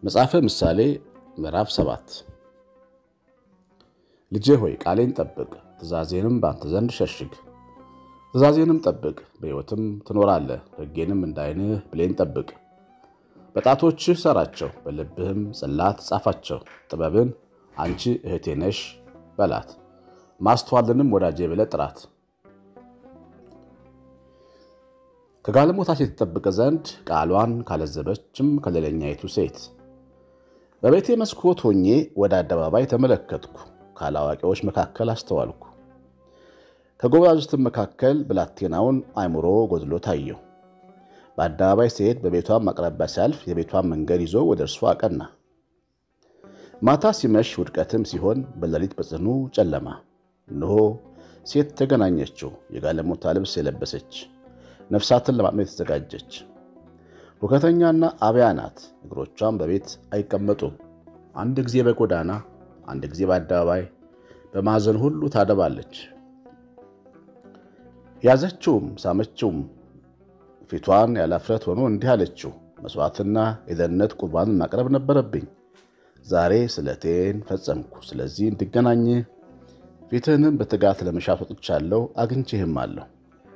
መጽሐፈ ምሳሌ ምዕራፍ ሰባት ልጄ ሆይ ቃሌን ጠብቅ፣ ትእዛዜንም በአንተ ዘንድ ሸሽግ። ትእዛዜንም ጠብቅ፣ በሕይወትም ትኖራለህ። ሕጌንም እንደ ዓይንህ ብሌን ጠብቅ። በጣቶችህ ሰራቸው፣ በልብህም ጽላት ጻፋቸው። ጥበብን አንቺ እህቴ ነሽ በላት፣ ማስተዋልንም ወዳጄ ብለህ ጥራት። ከጋለሞታ ሴት ትጠብቅ ዘንድ ቃሏን ካለዘበችም ከሌለኛይቱ ሴት። በቤቴ መስኮት ሆኜ ወደ አደባባይ ተመለከትኩ፣ ካላዋቂዎች መካከል አስተዋልኩ። ከጎበዛዝትም መካከል ብላቴናውን አእምሮ ጎድሎ ታየው። በአደባባይ ሲሄድ በቤቷም አቅራቢያ ሲያልፍ የቤቷን መንገድ ይዞ ወደ እርሷ አቀና። ማታ ሲመሽ ውድቀትም ሲሆን በሌሊት በጽኑ ጨለማ እነሆ ሴት ተገናኘችው፣ የጋለሞታ ልብስ የለበሰች ነፍሳትን ለማጥመድ የተዘጋጀች ሁከተኛና አብያ ናት። እግሮቿም በቤት አይቀመጡም። አንድ ጊዜ በጎዳና አንድ ጊዜ በአደባባይ በማዕዘን ሁሉ ታደባለች። ያዘችውም ሳመችውም፣ ፊቷን ያለ እፍረት ሆኖ እንዲህ አለችው፣ መሥዋዕትና የደህንነት ቁርባንን ማቅረብ ነበረብኝ። ዛሬ ስለቴን ፈጸምኩ። ስለዚህ እንድገናኝ ፊትህንም በትጋት ለመሻት ወጥቻለሁ፣ አግኝቼህም አለሁ።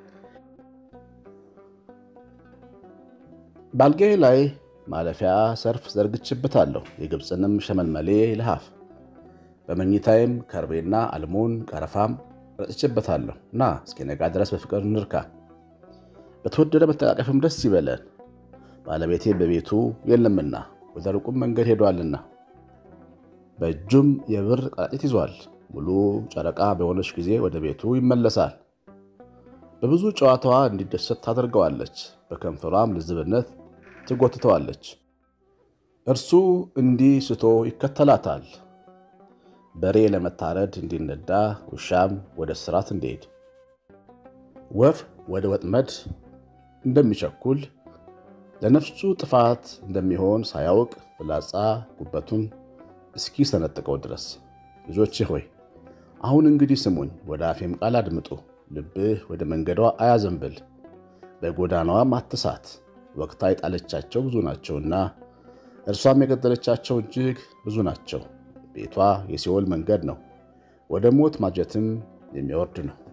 በአልጋዬ ላይ ማለፊያ ሰርፍ ዘርግችበታለሁ፣ የግብፅንም ሸመልመሌ ልሃፍ። በመኝታይም ከርቤና አልሞን ቀረፋም ረጭችበታለሁ። ና እስኪነጋ ድረስ በፍቅር እንርካ፣ በተወደደ መተቃቀፍም ደስ ይበለን። ባለቤቴ በቤቱ የለምና ወደ ሩቁም መንገድ ሄዷልና፣ በእጁም የብር ቀራጭት ይዟል። ሙሉ ጨረቃ በሆነች ጊዜ ወደ ቤቱ ይመለሳል። በብዙ ጨዋታዋ እንዲደሰት ታደርገዋለች፣ በከንፈሯም ልዝብነት ትጎትተዋለች። እርሱ እንዲህ ስቶ ይከተላታል፣ በሬ ለመታረድ እንዲነዳ፣ ውሻም ወደ እስራት እንዲሄድ። ወፍ ወደ ወጥመድ እንደሚቸኩል ለነፍሱ ጥፋት እንደሚሆን ሳያውቅ ፍላጻ ጉበቱን እስኪ ሰነጥቀው ድረስ። ልጆቼ ሆይ አሁን እንግዲህ ስሙኝ፣ ወደ አፌም ቃል አድምጡ። ልብህ ወደ መንገዷ አያዘንብል፣ በጎዳናዋም አትሳት። ወቅታ የጣለቻቸው ብዙ ናቸውና እርሷም የገደለቻቸው እጅግ ብዙ ናቸው። ቤቷ የሲኦል መንገድ ነው፣ ወደ ሞት ማጀትም የሚወርድ ነው።